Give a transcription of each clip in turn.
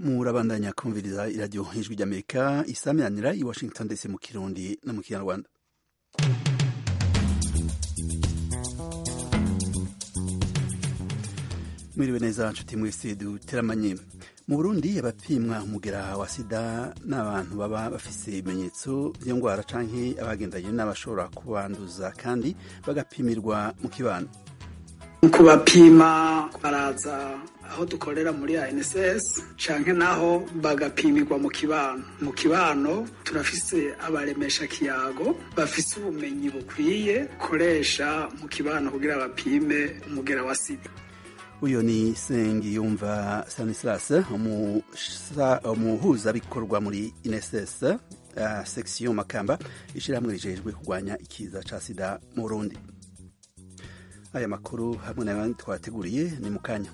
murabandanya kumviriza iradiyo ijwi ry'amerika isaminanira i washington dc mu kirundi no mu kinyarwanda mwiriwe neza nshuti mwese duteramanye mu burundi abapimwa umugera wa sida n'abantu baba bafise ibimenyetso by'iyo ndwara canke abagendanye n'abashobora kubanduza kandi bagapimirwa mu kibano kubapima baraza aho dukorera muri ANSS canke naho bagapimirwa mu kibano mu kibano turafise abaremesha kiyago bafise ubumenyi bukwiye koresha mu kibano kugira bapime umugera wa sida uyo ni Sengiyumva Stanislas umuhuzabikorwa muri INSS uh, section Makamba ishirahamwe rijejwe kurwanya ikiza ca sida mu Burundi aya makuru hamwe n'ayandi twateguriye ni mu kanya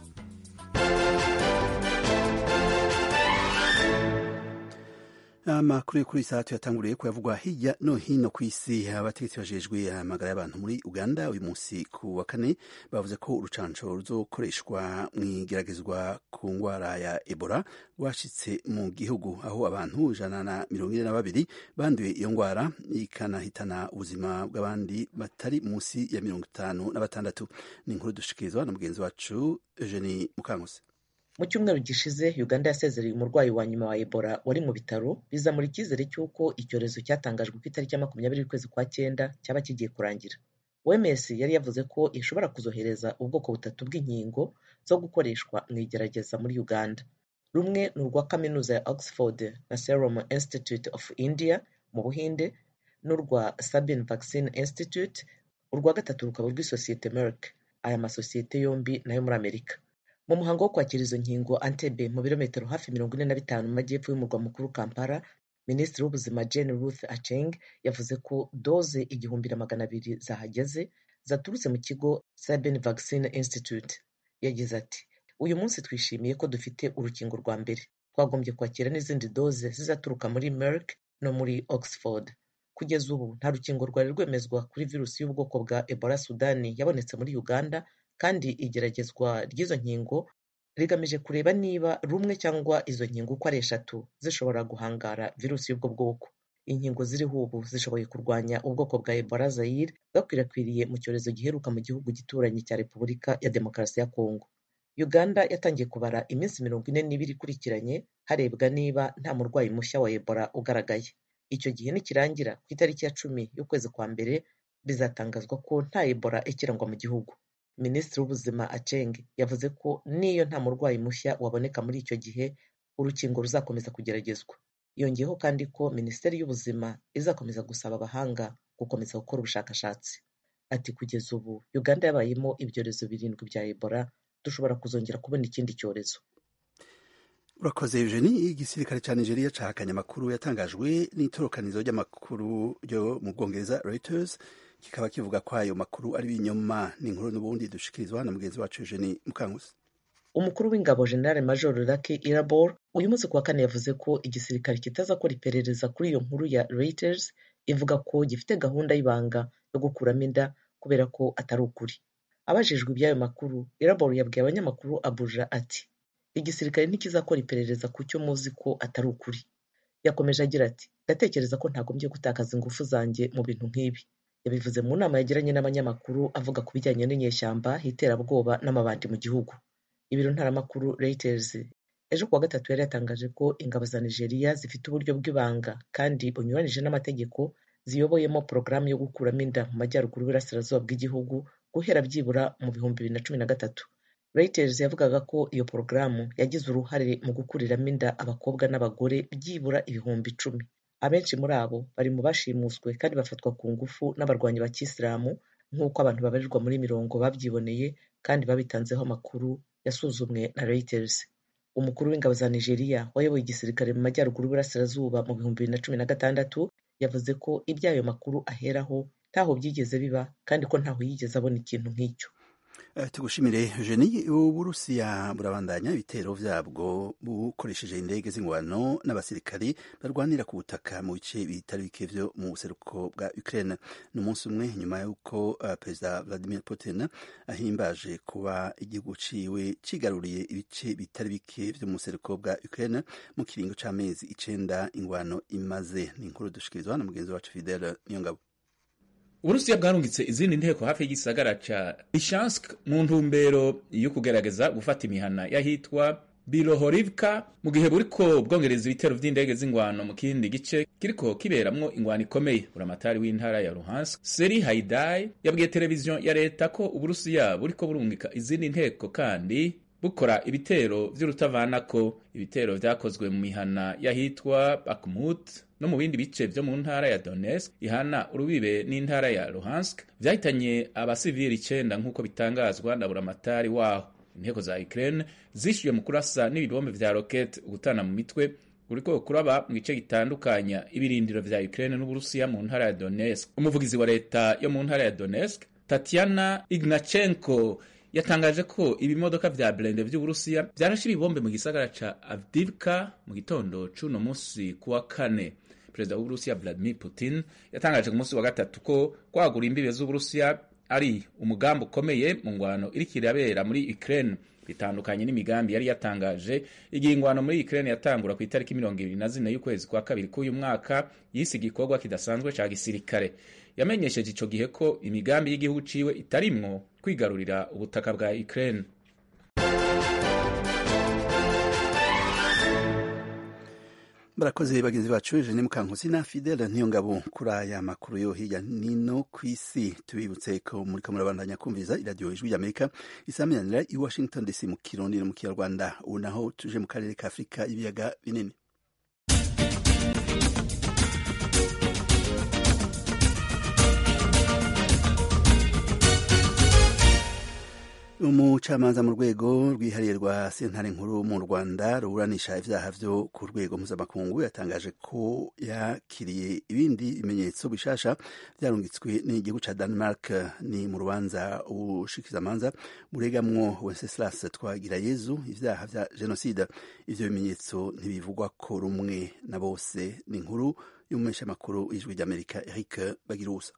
amakuru yo kuri iyi saha tuyatanguriye kuyavugwa hirya no hino ku isi abategetsi bajejwe amagara y'abantu muri uganda uyu munsi ku wa kane bavuze ko urucanco ruzokoreshwa mu igeragezwa ku ndwara ya ebola rwashitse mu gihugu aho abantu ijana na mirongo ine na babiri banduye iyo ndwara ikanahitana ubuzima bw'abandi batari munsi ya mirongo itanu na batandatu ni inkuru dushikirizwa na mugenzi wacu eugenie mukankusi mu cyumweru gishize uganda yasezereye umurwayi wa nyuma wa ebola wari mu bitaro bizamura icyizere cy'uko icyorezo cyatangajwe ku itariki ya makumyabiri y'ukwezi kwa cyenda cyaba kigiye kurangira oms yari yavuze ko ishobora kuzohereza ubwoko butatu bw'inkingo zo gukoreshwa mu igerageza muri uganda rumwe ni urwa kaminuza ya oxford na serum institute of india mu buhinde n'urwa sabin vaccine institute urwa gatatu rukaba urw'isosiyete merck aya masosiyete yombi nayo muri amerika mu muhango wo kwakira izo nkingo antebe mu birometero hafi mirongo ine na bitanu mu majyepfo y'umurwa mukuru kampala minisitiri w'ubuzima jane ruth acheng yavuze ko doze igihumbi na magana abiri zahageze zaturutse mu kigo sabin vaccine institute yagize ati uyu munsi twishimiye ko dufite urukingo rwa mbere twagombye kwakira n'izindi doze zizaturuka muri merck no muri oxford kugeza ubu nta rukingo rwari rwemezwa kuri virusi y'ubwoko bwa ebola sudani yabonetse muri uganda kandi igeragezwa ry'izo nkingo rigamije kureba niba rumwe cyangwa izo nkingo uko ari eshatu zishobora guhangara virusi y'ubwo bwoko inkingo ziriho ubu zishoboye kurwanya ubwoko bwa ebola zayire bwakwirakwiriye mu cyorezo giheruka mu gihugu gituranyi cya repubulika ya demokarasi ya kongo uganda yatangiye kubara iminsi mirongo ine n'ibiri ikurikiranye harebwa niba nta murwayi mushya wa ebola ugaragaye icyo gihe nikirangira ku itariki ya cumi y'ukwezi kwa mbere bizatangazwa ko nta ebola ikirangwa mu gihugu minisitiri w'ubuzima aceng yavuze ko n'iyo nta murwayi mushya waboneka muri icyo gihe urukingo ruzakomeza kugeragezwa yongeyeho kandi ko minisiteri y'ubuzima izakomeza gusaba abahanga gukomeza gukora ubushakashatsi ati kugeza ubu uganda yabayemo ibyorezo birindwi bya ebola dushobora kuzongera kubona ikindi cyorezo urakoze eugenie igisirikare cya nigeria cahakanye amakuru yatangajwe n'itorokanizo ry'amakuru ryo mu bwongereza reuters kikaba kivuga ko ayo makuru ari ibinyoma n'inkuru n'ubundi dushikirizwa na mugenzi wacu Eugenie Mukankusi umukuru w'ingabo general major Lucky Irabor uyu munsi kuwa kane yavuze ko igisirikare kitazakora iperereza kuri iyo nkuru ya Reuters ivuga ko gifite gahunda y'ibanga yo gukuramo inda kubera ko atari ukuri abajijwe iby'ayo makuru Irabor yabwiye abanyamakuru Abuja ati igisirikare ntikizakora iperereza ku cyo muzi ko atari ukuri yakomeje agira ati ndatekereza ko ntagombye gutakaza ingufu zanjye mu bintu nk'ibi yabivuze mu nama yagiranye n'abanyamakuru avuga ku bijyanye n'inyeshyamba iterabwoba n'amabandi mu gihugu ibiro ntaramakuru Reuters ejo kuwa gatatu yari yatangaje ko ingabo za Nigeria zifite uburyo bw'ibanga kandi bunyuranije n'amategeko ziyoboyemo porogaramu yo gukuramo inda mu majyaruguru y'uburasirazuba bw'igihugu guhera byibura mu bihumbi bibiri na cumi na gatatu Reuters yavugaga ko iyo porogaramu yagize uruhare mu gukuriramo inda abakobwa n'abagore byibura ibihumbi icumi abenshi muri abo bari mu bashimuswe kandi bafatwa ku ngufu n'abarwanyi ba kisilamu nk'uko abantu babarirwa muri mirongo babyiboneye kandi babitanzeho amakuru yasuzumwe na Reuters umukuru w'ingabo za Nigeria wayoboye igisirikare mu majyaruguru y'uburasirazuba mu bihumbi bibiri na cumi na gatandatu yavuze ko iby'ayo makuru aheraho ntaho byigeze biba kandi ko ntaho yigeze abona ikintu nk'icyo tugushimire Eugenie uburusiya burabandanya ibitero vyabwo bukoresheje indege z'ingwano n'abasirikari barwanira ku butaka mu bice bitari bike vyo mu buseruko bwa Ukraine ni umunsi umwe nyuma y'uko uh, perezida Vladimir Putin ahimbaje kuba igihugu ciwe cigaruriye ibice bitari bike vyo mu buseruko bwa Ukraine mu kiringo c'amezi icenda ingwano imaze ni inkuru dushikirizwa na mugenzi wacu Fidel Niyongabo uburusiya bwarungitse izindi nteko hafi y'igisagara ca lishansk mu ntumbero yo kugerageza gufata imihana y'ahitwa bilohorivka mu gihe buriko bwongereza ibitero vy'indege z'ingwano mu kindi gice kiriko kiberamwo ingwano ikomeye buramatari w'intara ya luhansk seri haidai yabwiye televiziyo ya leta ko uburusiya buriko burungika izindi nteko kandi bukora ibitero vy'urutavanako ibitero vyakozwe mu mihana y'ahitwa bakmut no mu bindi bice vyo mu ntara ya Donetsk ihana urubibe n'intara ya Luhansk vyahitanye abasivili icenda nk'uko bitangazwa na buramatari waho inteko za Ukraine zishuye mu kurasa n'ibibombe vya rocket gutana mu mitwe uriko kuraba mu gice gitandukanya ibirindiro vya Ukraine n'Uburusiya mu ntara ya Donetsk umuvugizi wa leta yo mu ntara ya Donetsk Tatiana Ignachenko yatangaje ko ibimodoka vya blende vy'Uburusiya vyarashe ibibombe mu gisagara ca Avdivka mu gitondo c'uno musi kuwa kane perezida w'uburusiya vladimir putin yatangaje ku munsi wa gatatu ko kwagura imbibe z'uburusiya ari umugambi ukomeye mu ngwano iriko irabera muri ukraine bitandukanye n'imigambi yari yatangaje igihe ingwano muri ukraine yatangura ku itariki mirongo ibiri na zine y'ukwezi kwa kabiri k'uyu mwaka yise igikorwa kidasanzwe ca gisirikare yamenyesheje ico gihe ko imigambi y'igihugu ciwe itarimwo kwigarurira ubutaka bwa ukraine barakoze bagenzi bacu Eugene Mukankusi na Fidel Ntiyongabo kuri aya makuru yo hirya nino ku isi tubibutse ko muri murabandanya kumviza iradiyo ijwi ry'Amerika isaminanira i Washington DC mu Kirundi no mu Kinyarwanda ubu naho tuje mu karere ka Afurika ibiyaga binini umucamanza mu rwego rwihariye rwa sentare nkuru mu rwanda ruburanisha ibyaha byo ku rwego mpuzamakungu yatangaje ko yakiriye ibindi bimenyetso bishasha byarungitswe n'igihugu cya denmark ni mu rubanza ubushikizamanza buregamwo wenceslas twagirayezu ibyaha bya jenoside ivyo bimenyetso ntibivugwa ko rumwe na bose ni inkuru y'umumenyeshamakuru w'ijwi ry'amerika eric bagirusa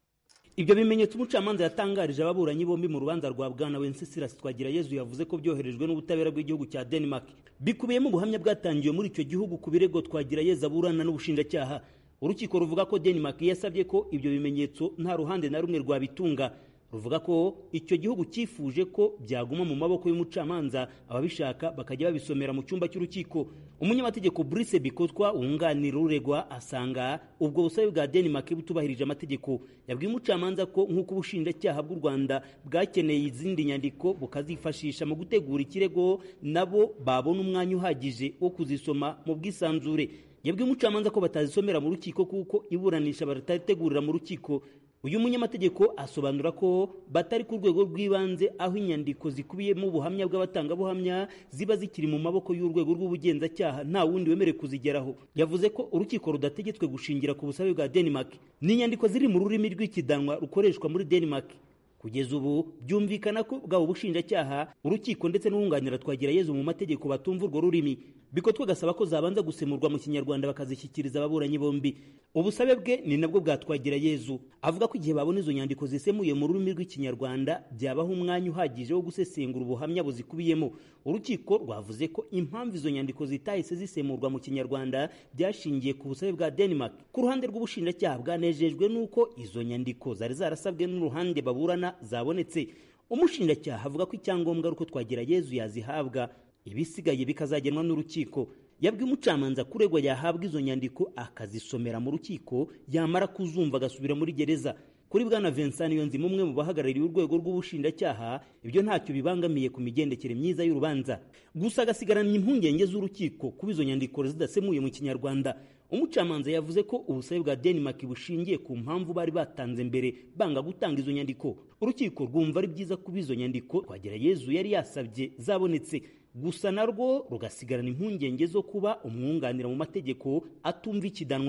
ibyo bimenyetso umucamanza yatangarije ababuranyi bombi mu rubanza rwa bwana wenceslas twagirayezu yavuze ko byoherejwe n'ubutabera bw'igihugu cya denmark bikubiyemo ubuhamya bwatangiwe muri icyo gihugu ku birego twagirayezu aburana n'ubushinjacyaha urukiko ruvuga ko denmark yasabye ko ibyo bimenyetso nta ruhande na rumwe rwabitunga ruvuga ko icyo gihugu cyifuje ko byaguma mu maboko y'umucamanza ababishaka bakajya babisomera mu cyumba cy'urukiko umunyamategeko Brice Bikotwa wunganira uregwa asanga ubwo busabe bwa Denmark butubahirije amategeko yabwiye umucamanza ko nk'uko ubushinjacyaha bw'u Rwanda bwakeneye izindi nyandiko bukazifashisha mu gutegura ikirego nabo babona umwanya uhagije wo kuzisoma mu bwisanzure yabwiye umucamanza ko batazisomera mu rukiko kuko iburanisha baratategurira mu rukiko uyu munyamategeko asobanura ko batari ku rwego rw'ibanze aho inyandiko zikubiyemo ubuhamya bw'abatangabuhamya ziba zikiri mu maboko y'urwego rw'ubugenzacyaha nta wundi wemerewe kuzigeraho yavuze ko urukiko rudategetswe gushingira ku busabe bwa denmark ni inyandiko ziri mu rurimi rw'ikidanwa rukoreshwa muri denmark kugeza ubu byumvikana ko bwaba ubushinjacyaha urukiko ndetse n'uwunganira twagirayezu mu mategeko batumva urwo rurimi bikotwe gasaba ko zabanza gusemurwa mu kinyarwanda bakazishyikiriza ababuranyi bombi ubusabe bwe ni nabwo bwatwagira yezu avuga ko igihe babona izo nyandiko zisemuye mu rurimi rw'ikinyarwanda byabaho umwanya uhagije wo gusesengura ubuhamya buzikubiyemo urukiko rwavuze ko impamvu izo nyandiko zitahise zisemurwa mu kinyarwanda byashingiye ku busabe bwa denmark ku ruhande rw'ubushinjacyaha bwanejejwe n'uko izo nyandiko zari zarasabwe n'uruhande baburana zabonetse umushinjacyaha avuga ko icyangombwa ari uko twagira yezu yazihabwa ibisigaye bikazagenwa n'urukiko yabwiye umucamanza kuregwa yahabwa izo nyandiko akazisomera mu rukiko yamara kuzumva agasubira muri gereza kuri bwana Vincent Niyonzima umwe mu bahagarariye urwego rw'ubushinjacyaha ibyo ntacyo bibangamiye ku migendekere myiza y'urubanza gusa agasigarana impungenge z'urukiko kuba izo nyandiko zidasemuye mu kinyarwanda umucamanza yavuze ko ubusabe bwa Denmark bushingiye ku mpamvu bari batanze mbere banga gutanga izo nyandiko urukiko rwumva ari byiza kuba izo nyandiko twagira Yezu yari yasabye zabonetse gusa narwo rugasigarana impungenge zo kuba umwunganira mu mategeko atumva ikidanwa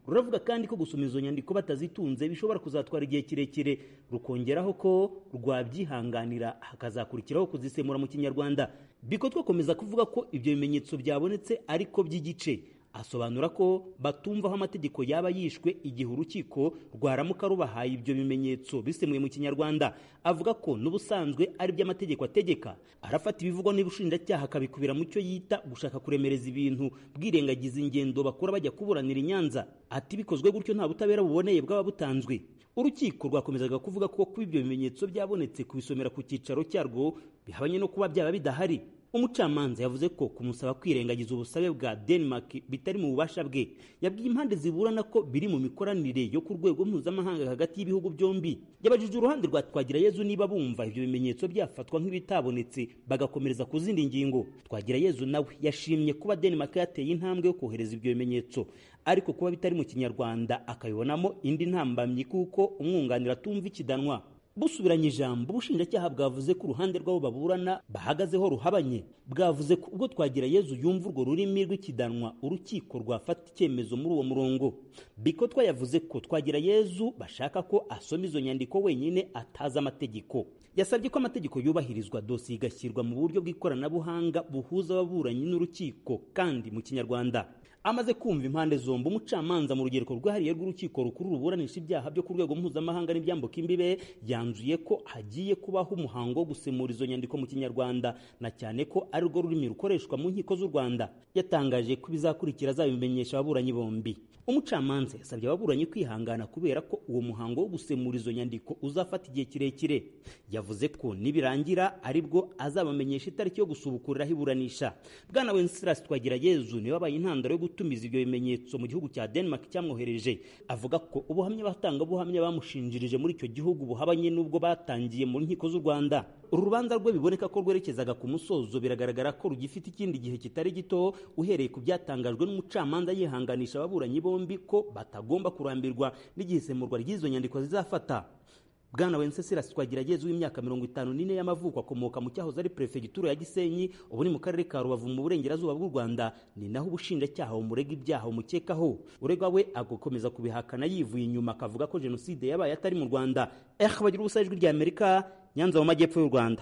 ruravuga kandi ko gusoma izo nyandiko batazitunze bishobora kuzatwara igihe kirekire rukongeraho ko rwabyihanganira hakazakurikiraho kuzisemura mu kinyarwanda biko twakomeza kuvuga ko ibyo bimenyetso byabonetse ariko by'igice asobanura ko batumva aho amategeko yaba yishwe igihe urukiko rwaramuka rubahaye ibyo bimenyetso bisemuye mu kinyarwanda avuga ko n'ubusanzwe ari byo amategeko ategeka arafata ibivugwa n'ubushinjacyaha akabikubira mu cyo yita gushaka kuremereza ibintu bwirengagiza ingendo bakora bajya kuburanira i nyanza ati bikozwe gutyo nta butabera buboneye bwaba butanzwe urukiko rwakomezaga kuvuga ko kuba ibyo bimenyetso byabonetse kubisomera ku cyicaro cyarwo bihabanye no kuba byaba bidahari umucamanza yavuze ko kumusaba kwirengagiza ubusabe bwa denmark bitari mu bubasha bwe yabwiye impande ziburana ko biri mu mikoranire yo ku rwego mpuzamahanga hagati y'ibihugu byombi yabajije uruhande rwa twagirayezu niba bumva ibyo bimenyetso byafatwa nk'ibitabonetse bagakomereza ku zindi ngingo twagirayezu nawe yashimye kuba denmark yateye intambwe yo kohereza ibyo bimenyetso ariko kuba bitari mu kinyarwanda akabibonamo indi ntambamyi kuko umwunganira atumva ikidanwa busubiranye ijambo ubushinjacyaha bwavuze ko uruhande rw'abo baburana bahagazeho ruhabanye bwavuze ko ubwo twagira yezu yumva urwo rurimi rw'ikidanwa urukiko rwafata icyemezo muri uwo murongo biko twayavuze ko twagira yezu bashaka ko asoma izo nyandiko wenyine atazi amategeko yasabye ko amategeko yubahirizwa dosiye igashyirwa mu buryo bw'ikoranabuhanga buhuza ababuranyi n'urukiko kandi mu kinyarwanda amaze kumva impande zombi umucamanza mu rugereko rwahariye rw'urukiko rukuru ruburanisha ibyaha byo ku rwego mpuzamahanga n'ibyambuka imbibe yanzuye ko hagiye kubaho umuhango wo gusemura izo nyandiko mu kinyarwanda na cyane ko ari rwo rurimi rukoreshwa mu nkiko z'u rwanda yatangaje ko ibizakurikira azabimenyesha ababuranyi bombi umucamanza yasabye ababuranyi kwihangana kubera ko uwo muhango wo gusemura izo nyandiko uzafata igihe kirekire yavuze ko nibirangira aribwo azabamenyesha itariki yo gusubukuriraho iburanisha bwana wenceslas twagirayezu niwe wabaye intandaro yo gutumiza ibyo bimenyetso mu gihugu cya denmark cyamwohereje avuga ko ubuhamya abatangabuhamya bamushinjirije muri icyo gihugu buhabanye n'ubwo batangiye mu nkiko z'u rwanda uru rubanza rwe biboneka ko rwerekezaga ku musozo biragaragara ko rugifite ikindi gihe kitari gito uhereye ku byatangajwe n'umucamanza yihanganisha ababuranyi bombi ko batagomba kurambirwa n'igihe isemurwa ry'izo nyandiko zizafata bwana wenceslas twagirayezu w'imyaka mirongo itanu n'ine y'amavuko akomoka mu cyahoze ari perefegitura ya gisenyi ubu ni mu karere ka rubavu mu burengerazuba bw'u rwanda ni naho ubushinjacyaha bumurega ibyaha bumukekaho uregwa we agakomeza kubihakana yivuye inyuma akavuga ko jenoside yabaye atari mu rwanda eh bagira ubusa ijwi rya amerika nyanza mu majyepfo y'u rwanda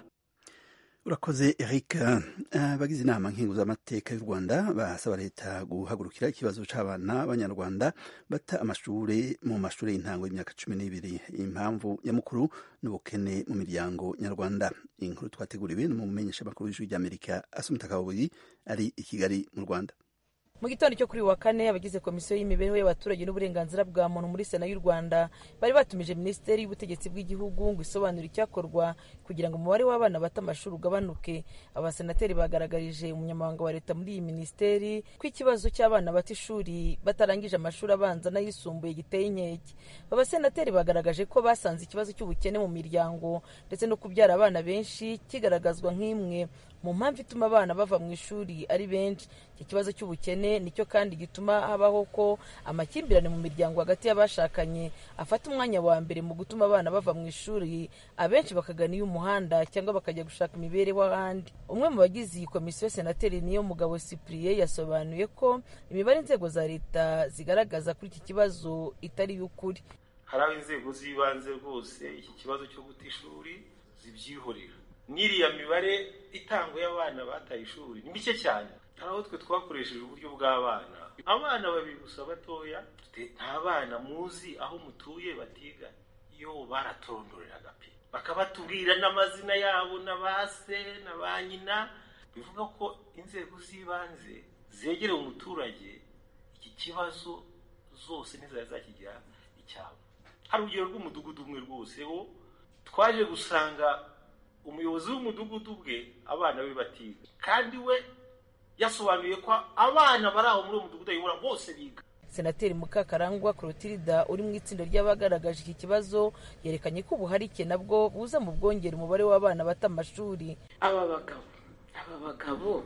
urakoze eric abagize inama nkenguzamateka y'u rwanda basaba leta guhagurukira ikibazo cy'abana b'abanyarwanda bata amashuri mu mashuri y'intango y'imyaka cumi n'ibiri impamvu nyamukuru n'ubukene mu miryango nyarwanda inkuru twateguriwe n'umumenyesha makuru w'ijwi ry'amerika asumita kabuyi ari i kigali mu rwanda mu gitondo cyo kuri wa kane abagize komisiyo y'imibereho y'abaturage n'uburenganzira bwa muntu muri sena y'u rwanda bari batumije minisiteri y'ubutegetsi bw'igihugu ngo isobanure icyakorwa kugira ngo umubare w'abana bata amashuri ugabanuke abasenateri bagaragarije umunyamabanga wa leta muri iyi minisiteri ko ikibazo cy'abana bata ishuri batarangije amashuri abanza n'ayisumbuye giteye inkeke abasenateri bagaragaje ko basanze ikibazo cy'ubukene mu miryango ndetse no kubyara abana benshi kigaragazwa nk'imwe mu mpamvu ituma abana bava mu ishuri ari benshi iki kibazo cy'ubukene nicyo kandi gituma habaho ko amakimbirane mu miryango hagati y'abashakanye afata umwanya wa mbere mu gutuma abana bava mu ishuri abenshi bakagana iy'umuhanda cyangwa bakajya gushaka imibereho ahandi umwe mu bagize iyi komisiyo senateri niyo mugabo cyprien yasobanuye ko imibare inzego za leta zigaragaza kuri iki kibazo itari iy'ukuri hari aho inzego z'ibanze rwose iki kibazo cyo guta ishuri zibyihorera n'iriya mibare itangwa y'abana bataye ishuri ni mike cyane hari aho twe twakoresheje uburyo bw'abana abana babiri gusa batoya nta bana muzi aho mutuye batiga yo baratorondoreraga pe bakabatubwira n'amazina yabo na ba se na ba nyina bivuga ko inzego z'ibanze zegereye umuturage iki kibazo zose ntizari zakigira icyabo hari urugero rw'umudugudu umwe rwose wo twaje gusanga umuyobozi w'umudugudu bwe abana be batiga kandi we yasobanuye ko abana bari aho muri uwo mudugudu ayobora bose biga senateri mukakarangwa clotilda uri mu itsinda ry'abagaragaje iki kibazo yerekanye ko ubuharike nabwo buza mu bwongera umubare w'abana bata amashuri aba bagabo aba bagabo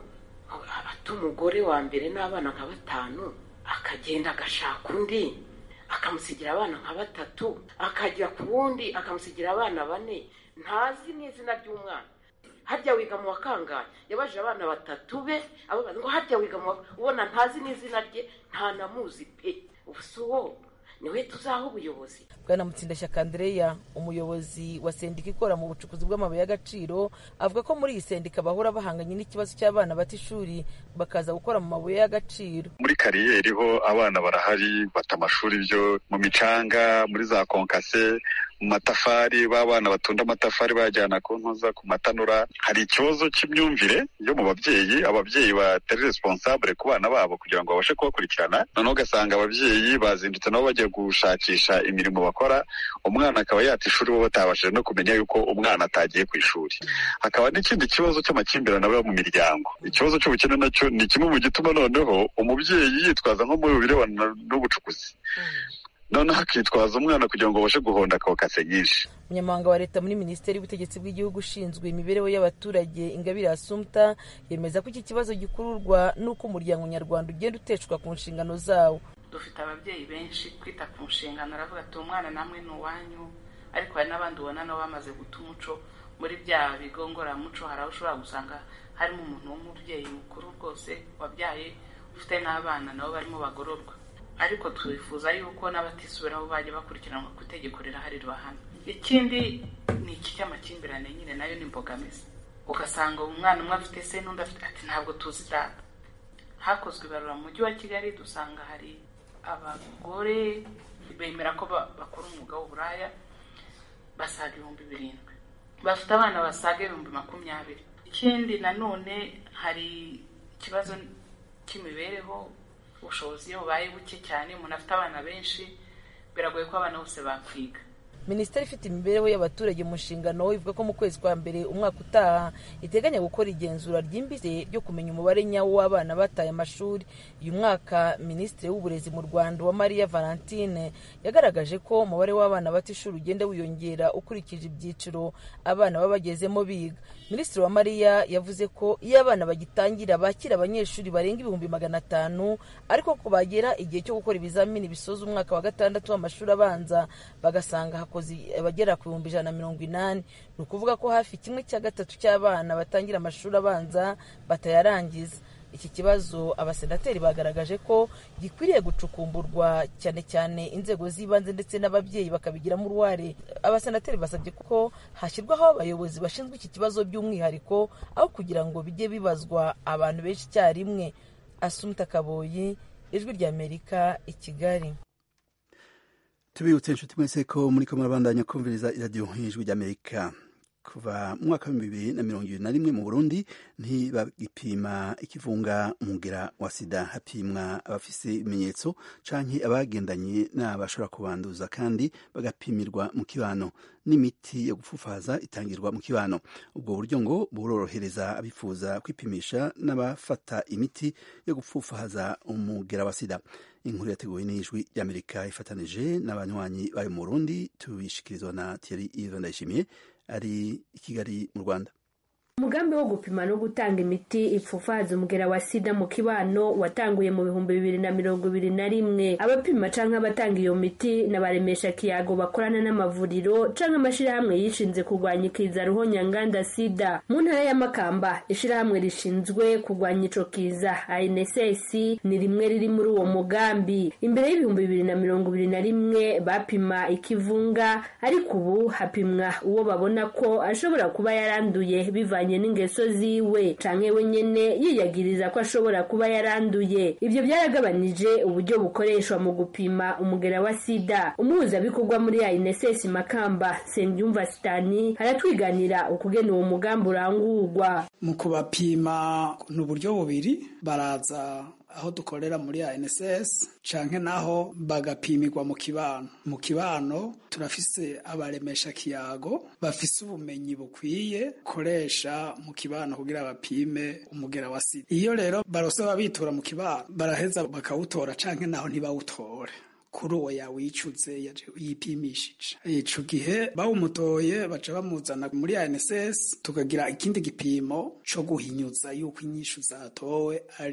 ata umugore wa mbere n'abana nka batanu akagenda agashaka undi akamusigira abana nka batatu akajya ku wundi akamusigira abana bane ntazi n'izina ry'umwana harya wiga mu wa kangahe yabajije abana batatu be ngo harya wiga mu wa ubona ntazi n'izina rye ntanamuzi pe ubu si uwo niwe tuzaha ubuyobozi bwana mutsindashyaka andereya umuyobozi wa sendika ikora mu bucukuzi bw'amabuye y'agaciro avuga ko muri iyi sendika bahora bahanganye n'ikibazo cy'abana bata ishuri bakaza gukora mu mabuye y'agaciro muri kariyeri ho abana barahari bata amashuri byo mu micanga muri za konkase mu matafari b'abana batunda amatafari bayajyana ku ntuza ku matanura hari ikibazo cy'imyumvire yo mu babyeyi ababyeyi batari responsable ku bana babo kugira ngo babashe kubakurikirana noneho ugasanga ababyeyi bazindutse nabo bajya gushakisha imirimo bakora umwana akaba yata ishuri bo batabashije no kumenya yuko umwana atagiye ku ishuri hakaba n'ikindi kibazo cy'amakimbirane aba mu miryango ikibazo cy'ubukene nacyo ni kimwe mu gituma noneho umubyeyi yitwaza nko mu birebana n'ubucukuzi noneho akitwaza umwana kugira ngo babashe guhonda kokase nyinshi umunyamabanga wa leta muri minisiteri y'ubutegetsi bw'igihugu ushinzwe imibereho y'abaturage ingabire asumta yemeza ko iki kibazo gikururwa n'uko umuryango nyarwanda ugenda uteshwa ku nshingano zawo dufite ababyeyi benshi kwita ku nshingano aravuga ati umwana namwe ni uwanyu ariko hari n'abandi ubona nabo bamaze guta umuco muri bya bigo ngororamuco hari aho ushobora gusanga harimo umuntu w'umubyeyi mukuru rwose wabyaye ufite n'abana nabo barimo bagororwa ariko twifuza yuko n'abatisubiraho bajya bakurikiranwa ku itegeko rirahari ribahana ikindi ni iki cy'amakimbirane nyine nayo ni imbogamizi ugasanga umwana umwe afite se n'undi afite ati ntabwo tuzi data hakozwe ibarura mu mujyi wa kigali dusanga hari abagore bemera ko bakora umwuga w'uburaya basaga ibihumbi birindwi bafite abana basaga ibihumbi makumyabiri ikindi nanone hari ikibazo cy'imibereho ubushobozi iyo bubaye buke cyane umuntu afite abana benshi biragoye ko abana bose bakwiga minisiteri ifite imibereho y'abaturage mu nshingano ivuga ko mu kwezi kwa mbere umwaka utaha iteganya gukora igenzura ryimbitse ryo kumenya umubare nyawo w'abana bataye amashuri uyu mwaka minisitiri w'uburezi mu rwanda wa mariya valentine yagaragaje ko umubare w'abana bata ishuri ugenda wiyongera ukurikije ibyiciro abana baba bagezemo biga minisitiri wa mariya yavuze ko iyo abana bagitangira bakira abanyeshuri barenga ibihumbi magana atanu ariko ko bagera igihe cyo gukora ibizamini bisoza umwaka wa gatandatu w'amashuri abanza bagasanga hakoze abagera ku bihumbi ijana na mirongo inani ni ukuvuga ko hafi kimwe cya gatatu cy'abana batangira amashuri abanza batayarangiza iki kibazo abasenateri bagaragaje ko gikwiriye gucukumburwa cyane cyane inzego z'ibanze ndetse n'ababyeyi bakabigiramo uruhare abasenateri basabye ko hashyirwaho abayobozi bashinzwe iki kibazo by'umwihariko aho kugira ngo bijye bibazwa abantu benshi icyarimwe asumta kaboyi ijwi ry'amerika i kigali tubibutse inshuti mwese ko muri ko murabandanya kumviriza iradiyo ijwi ry'amerika kuva mu mwaka w'ibihumbi bibiri na mirongo ibiri na rimwe mu burundi ntibagipima ikivunga umugera wa sida hapimwa abafise ibimenyetso canke abagendanye n'abashobora kubanduza kandi bagapimirwa mu kibano n'imiti yo gupfufaza itangirwa mu kibano ubwo buryo ngo burorohereza abifuza kwipimisha n'abafata imiti yo gupfufaza umugera wa sida inkuru yateguwe n'ijwi ry'amerika ifatanije n'abanywanyi bayo mu burundi tubishikirizwa na thierry ive ndayishimiye ari i kigali mu rwanda umugambi wo gupima no gutanga imiti ipfufaza umugera wa sida mu kibano watanguye mu bihumbi bibiri na mirongo ibiri na rimwe abapima canke abatanga iyo miti n'abaremesha kiyago bakorana n'amavuriro canke amashirahamwe yishinze kurwanya ikiza ruhonyanganda sida mu ntara ya makamba ishirahamwe rishinzwe kurwanya ico kiza anss ni rimwe riri muri uwo mugambi imbere y'ibihumbi bibiri na mirongo ibiri na rimwe bapima ikivunga ariko ubu hapimwa uwo babona ko ashobora kuba yaranduye bivanye n'ingeso ziwe canke we nyene yiyagiriza ko ashobora kuba yaranduye ivyo byaragabanije uburyo bukoreshwa mu gupima umugera wa sida umuhuzabikorwa muri ANSS Makamba Sengyumva Sitani aratwiganira ukugena uwo mugambi urangurwa mu kubapima ni uburyo bubiri baraza aho dukorera muri ANSS canke naho bagapimirwa mu kibano mu kibano turafise abaremesha kiyago bafise ubumenyi bukwiye koresha mu kibano kugira bapime umugera wa sida iyo rero barose babitura mu kibano baraheza bakawutora canke naho ntibawutore kuri uwo yawicuze yipimishije ico gihe bawumutoye baca bamuzana muri ANSS tukagira ikindi gipimo co guhinyuza yuko inyishu zatowe arizo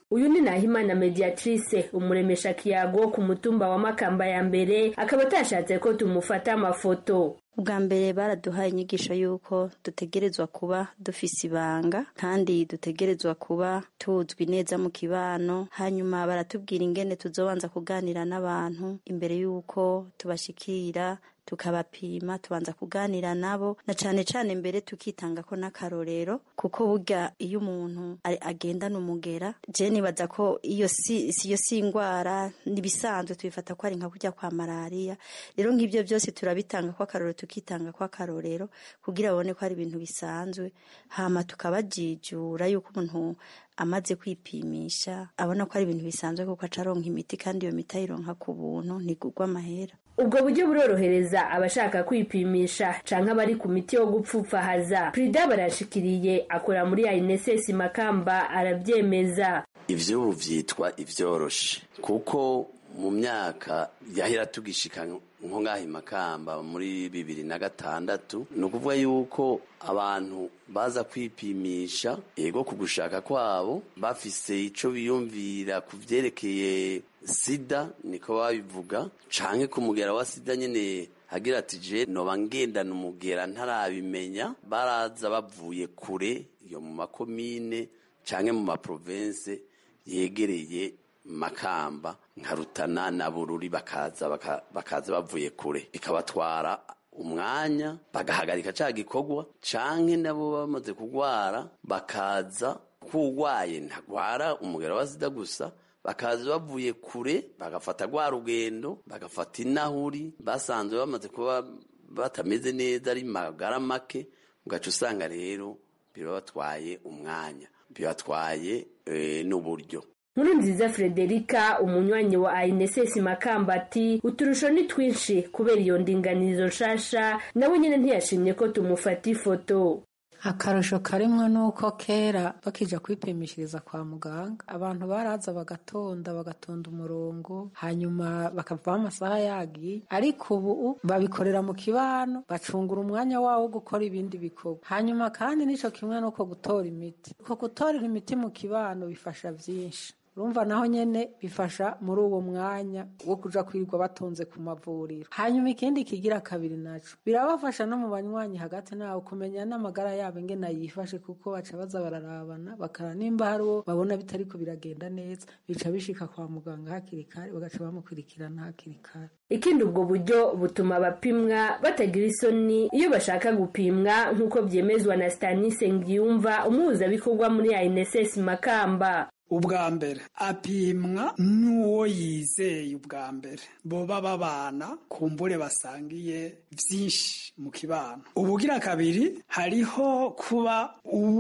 uyu ni nahimana mediatrice umuremesha kiyago ku mutumba wa makamba ya mbere akaba atashatse ko tumufata amafoto ubwa mbere baraduhaye inyigisho y'uko dutegerezwa kuba dufise ibanga kandi dutegerezwa kuba tuzwi neza mu kibano hanyuma baratubwira ingene tuzobanza kuganira n'abantu imbere y'uko tubashikira tukabapima tubanza kuganira nabo na cane cane mbere tukitanga ko n'akarorero kuko burya iyo umuntu agendana umugera je nibaza ko iyo si iyo si ingwara nibisanzwe tubifata ko ari nka kurya kwa malaria rero nk'ivyo byose turabitanga ko akarorero tukitanga ko akarorero kugira babone ko ari ibintu bisanzwe hama tukabajijura yuko umuntu amaze kwipimisha abona ko ari ibintu bisanzwe kuko acaronka imiti kandi iyo miti ayironka ku buntu ntigurwa amahera ubwo buryo burorohereza abashaka kwipimisha canke abari ku miti yo gupfupfahaza prida barashikiriye akora muri INSS makamba aravyemeza ivyo ubu vyitwa ivyoroshe kuko mu myaka yahera tugishika nko ngaha makamba muri bibiri na gatandatu ni ukuvuga yuko abantu baza kwipimisha ego ku gushaka kwabo bafise ico biyumvira ku vyerekeye sida niko babivuga canke ku mugera wa sida nyene hagira ati je noba ngendana umugera ntarabimenya baraza bavuye kure iyo mu makomine canke mu maprovense yegereye makamba nka rutana na bururi bakaza bakaza bavuye kure bikabatwara umwanya bagahagarika ca gikorwa canke nabo bamaze kugwara bakaza kugwaye ntagwara umugera wa sida gusa bakaza bavuye kure bagafata rwa rugendo bagafata inahuri basanzwe bamaze kuba batameze neza ari magara make ugaca usanga rero birabatwaye umwanya bibatwaye n'uburyo nkuru nziza frederica umunywanyi wa INSS makamba ati uturusho ni twinshi kubera iyo ndinganizo nshasha nawe nyine ntiyashimye ko tumufata ifoto akarusho karimwo nuko kera bakija kwipimishiriza kwa muganga abantu baraza bagatonda bagatonda umurongo hanyuma bakavaho amasaha yagiye ariko ubu babikorera mu kibano bacungura umwanya wawo wo gukora ibindi bikorwa hanyuma kandi nico kimwe nuko gutora imiti uko gutorera imiti mu kibano bifasha vyinshi urumva naho nyene bifasha muri uwo mwanya wo kuja kwirirwa batonze ku mavuriro hanyuma ikindi kigira kabiri naco birabafasha no mu banywanyi hagati nawe kumenya n'amagara yabo ingene yifashe kuko baca baza bararabana bakara nimba hari uwo babona bitariko biragenda neza bica bishika kwa muganga hakiri kare bagaca bamukurikirana hakiri kare ikindi ubwo buryo butuma abapimwa batagira isoni iyo bashaka gupimwa nk'uko vyemezwa na stanise ngiyumva umuhuzabikorwa muri INSS makamba ubwa mbere apimwa n'uwo yizeye ubwa mbere boba babana kumbure basangiye byinshi mu kibano ubugira kabiri hariho kuba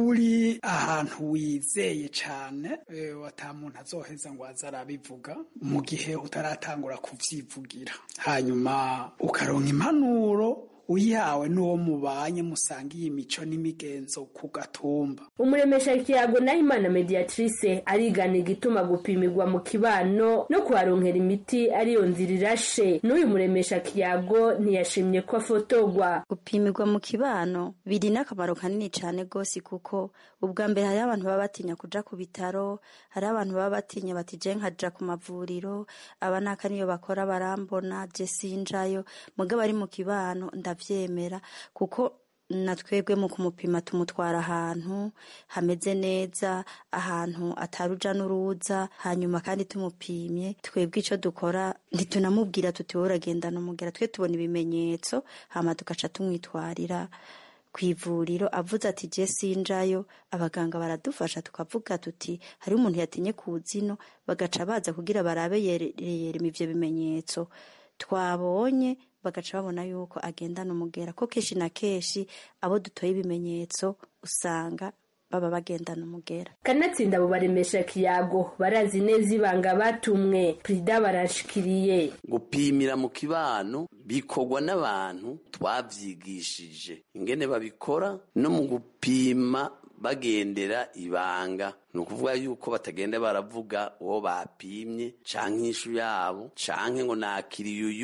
uri ahantu wizeye cyane wata muntu azoheza ngo aze arabivuga mu gihe utaratangura kuvyivugira hanyuma ukaronka impanuro uyihawe n'uwo mubanye musangiye imico n'imigenzo ku gatumba umuremesha kiyago naho imana mediatrice arigana igituma gupimirwa mu kibano no kuharonkera imiti ariyo nzira irashe n'uyu muremesha kiyago ntiyashimye ko afotogwa gupimirwa mu kibano biri n'akamaro kanini cyane rwose kuko ubwa mbere hariho abantu baba batinya kuja ku bitaro hariho abantu baba batinya bati je nkaja ku mavuriro aba naka niyo bakora barambona je sinjayo mugabo ari mu kibano ndavyemera kuko na twebwe mu kumupima tumutwara ahantu hameze neza ahantu ataruja n'uruza hanyuma kandi tumupimye twebwe icyo dukora ntitunamubwira tuti wowe uragendana umugera twe tubona ibimenyetso hama tugaca tumwitwarira ku ivuriro avuze ati je sinjayo abaganga baradufasha tukavuga tuti hari umuntu yatinye ku zino bagaca baza kugira barabe yereyerema ivyo bimenyetso twabonye bagaca babona yuko agendana umugera ko kenshi na kenshi abo dutoye ibimenyetso usanga baba bagendana umugera kanatsinda abo baremesha kiyago barazi neza ibanga batumwe perida barashikiriye gupimira mu kibano bikorwa n'abantu twavyigishije ingene babikora no mu gupima bagendera ibanga ni ukuvuga yuko batagenda baravuga uwo bapimye canke ishu yabo canke ngo nakiriye uyu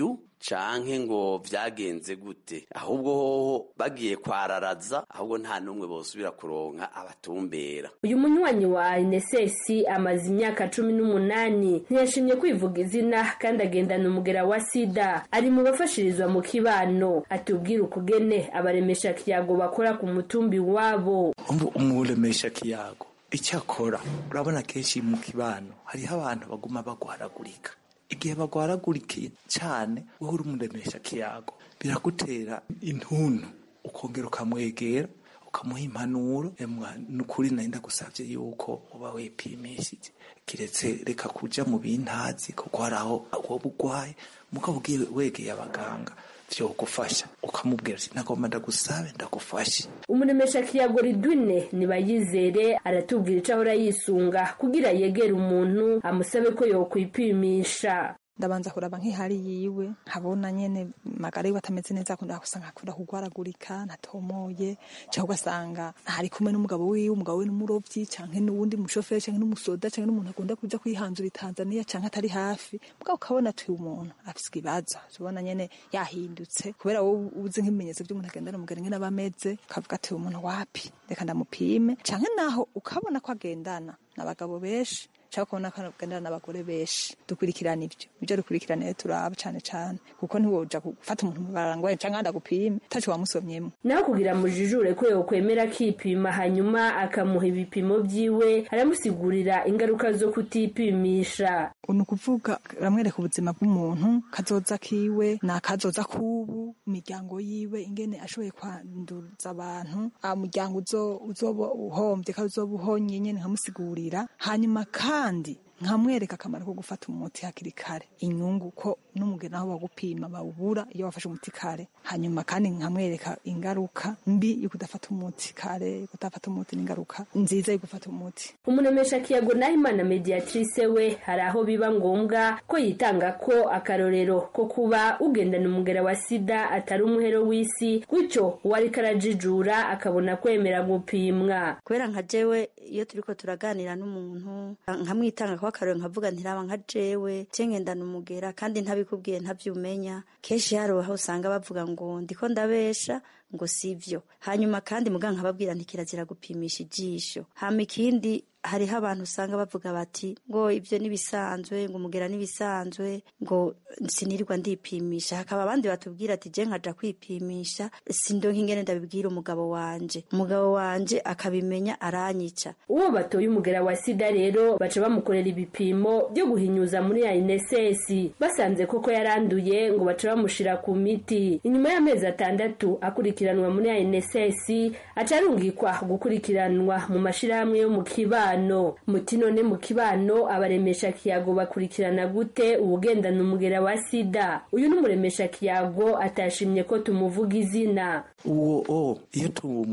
canke ngo vyagenze gute ahubwo hoho bagiye kwararaza ahubwo nta n'umwe bosubira kuronka abatumbera uyu munywanyi wa inesesi amaze imyaka cumi n'umunani ntiyashimye kwivuga izina kandi agendana umugera wa sida ari mu bafashirizwa mu kibano atubwira ukugene abaremesha kiyago bakora ku mutumbi wabo umuremesha kiyago icyo akora urabona kenshi mu kibano hariho abantu baguma bagwaragurika igihe bagwaragurikiye cyane wowe uri umuremesha kiyago biragutera intuntu ukongera ukamwegera ukamuha impanuro nukuri nari ndagusabye yuko uba wipimishije kiretse reka kuja mu bintazi kuko hari aho woba urwaye mugabo ugiye wegeye abaganga vyogufasha ukamubwira ati nagomba ndagusabe ndagufashe umuremesha kiyago ridwine nibayizere aratubwira ico ahora yisunga kugira yegere umuntu amusabe ko yokwipimisha ndabanza kuraba nk'ihari yiwe nkabona nyene magara yiwe atameze neza akunda gusanga akunda kugwaragurika ntatomoye cyangwa ugasanga ari kumwe n'umugabo wiwe umugabo we n'umurovyi canke n'uwundi mushoferi canke n'umusoda canke n'umuntu akunda kuja kwihanzura i Tanzania canke atari hafi mugabo ukabona ati umuntu afise ikibazo tubona nyene yahindutse kubera wowe uzi nk'ibimenyetso by'umuntu agendana umugani ngene aba ameze ukavuga ati umuntu wapi reka ndamupime canke naho ukabona ko agendana n'abagabo benshi cyangwa kubona ko agendana n'abagore benshi dukurikirana ibyo ibyo dukurikirana rero turaba cyane cyane kuko ntiwoja gufata umuntu mubarara ngo canke ndagupime utaco wamusomyemo naho kugira mujijure ko yokwemera akipima hanyuma akamuha ibipimo vyiwe aramusigurira ingaruka zo kutipimisha ni ukuvuga ramwereka ubuzima bw'umuntu kazoza kiwe ni akazoza k'ubu imiryango yiwe ingene ashoboye kwanduza abantu umuryango uzoba uhombye ko uzoba uhonye nyene nkamusigurira hanyuma kandi nkamwereka akamaro ko gufata umuti hakiri kare inyungu ko n'umugeni aho bagupima bawubura iyo wafashe umuti kare hanyuma kandi nkamwereka ingaruka mbi yo kudafata umuti kare kudafata umuti n'ingaruka nziza yo gufata umuti umunemesha kiyago nahimana mediatrice we hari aho biba ngombwa ko yitanga ko akarorero ko kuba ugendana umugera wa sida atari umuhero w'isi gutyo uwari karajijura akabona kwemera gupimwa kubera nka jewe iyo turiko turaganira n'umuntu nkamwitanga ko akarorero nkavuga ntiraba nka jewe cengendana umugera kandi ntabikubwiye ntavyumenya kenshi hari aho usanga bavuga ngo ndiko ndabesha ngo sivyo hanyuma kandi muganga nkababwira nti kirazira gupimisha ijisho hama ikindi hariho abantu usanga bavuga bati ngo ibyo nibisanzwe ngo umugera nibisanzwe ngo sinirirwa ndipimisha hakaba abandi batubwira ati je nkaja kwipimisha sindonka ingene ndabibwira umugabo wanje umugabo wanje akabimenya aranyica uwo batoye umugera wa sida rero baca bamukorera ibipimo byo guhinyuza muri ya inesesi basanze koko yaranduye ngo baca bamushira ku miti inyuma y'amezi atandatu akurikiranwa muri ya inesesi aca arungikwa gukurikiranwa mu mashirahamwe yo mu kibano kibano muti none mu kibano abaremesha kiyago bakurikirana gute ubugendana umugera wa sida uyu n'umuremesha kiyago atashimye ko tumuvuga izina uwo o iyo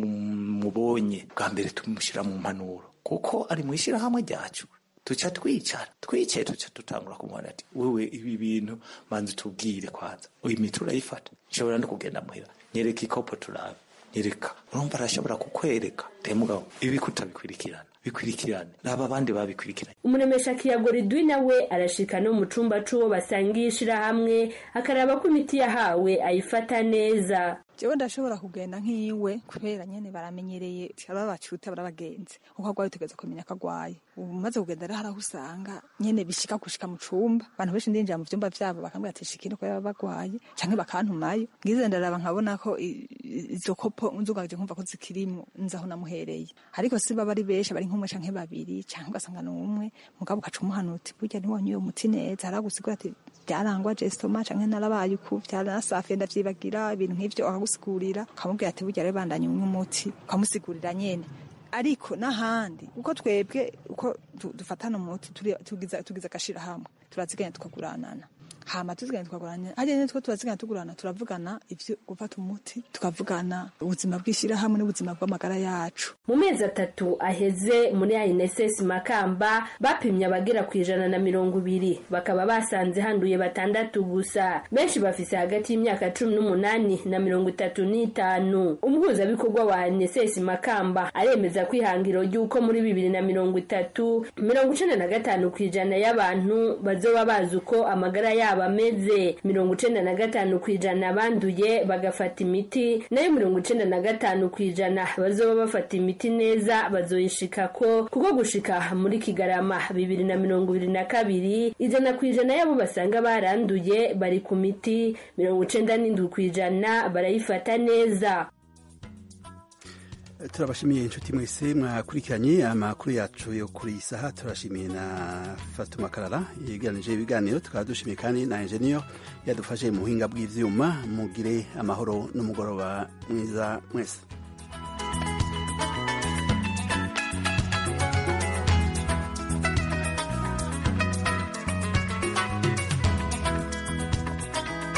tumubonye bwa mbere tumushyira mu mpanuro kuko ari mu ishyirahamwe ryacu tuca twicara twicaye tuca dutangura kumubona ati wewe ibi bintu manzi tubwire kwanza uyu miti urayifata nshobora no kugenda muhira nyereka ikopo turabe nyereka urumva arashobora kukwereka temugabo ibi kutabikurikirana bikurikirane naba abandi babikurikiranye umuremesha kiyago ridwi nawe arashika no mu cumba c'uwo basangiye ishirahamwe akaraba ko imiti yahawe ayifata neza jewe ndashobora kugenda nk'iwe kubera nyene baramenyereye aba bacuta barabagenzi uko agwaye utegereza kumenya ko agwaye ubu maze kugenda rero haraho usanga nyene bishika gushika mu cumba abantu benshi ndinjira mu vyumba vyabo bakambwira ati shikino ko baba bagwaye canke bakantumayo ngize ndaraba nkabona ko izo kopo nzugaje nkumva ko zikirimwo nzaho namuhereye ariko si baba ari benshi bari nk'umwe canke babiri canke ugasanga n'umwe mugabo ugaca umuhanura uti burya ntiwanyuye umuti neza haragusigura ati byarangwa jestoma canke narabaye uku byaranasafiye ndavyibagira ibintu nk'ivyo akagusigurira ukamubwira ati burya rero bandanye unywa umuti ukamusigurira nyene ariko n'ahandi uko twebwe uko dufatana umuti tugiza agashirahamwe turaziganya tukaguranana hama tuziganya tukagurana hariya nyene two turaziganya tugurana turavugana ivyo gufata umuti tukavugana ubuzima bw'ishirahamwe n'ubuzima bw'amagara yacu mu mezi atatu aheze muri INSS Makamba bapimye abagera ku ijana na mirongo ibiri bakaba basanze handuye batandatu gusa benshi bafise hagati y'imyaka cumi n'umunani na mirongo itatu n'itanu umuhuzabikorwa wa INSS Makamba aremeza ko ihangiro ry'uko muri bibiri na mirongo itatu mirongo icenda na gatanu ku ijana y'abantu bazoba bazi uko amagara yabo bameze mirongo icenda na gatanu ku ijana banduye bagafata imiti nayo mirongo icenda na gatanu ku ijana bazoba bafata imiti neza bazoyishikako kuko gushika muri kigarama bibiri na mirongo ibiri na kabiri ijana ku ijana y'abo basanga baranduye bari ku miti mirongo icenda n'indwi ku ijana barayifata neza turabashimiye inshuti mwese mwakurikiranye amakuru yacu yo kuri iyi saha turashimiye na fatuma karara yegeranije ibiganiro tukaba dushimiye kandi na enjeniyo yadufashe mu buhinga bw'ivyuma mugire amahoro n'umugoroba mwiza mwese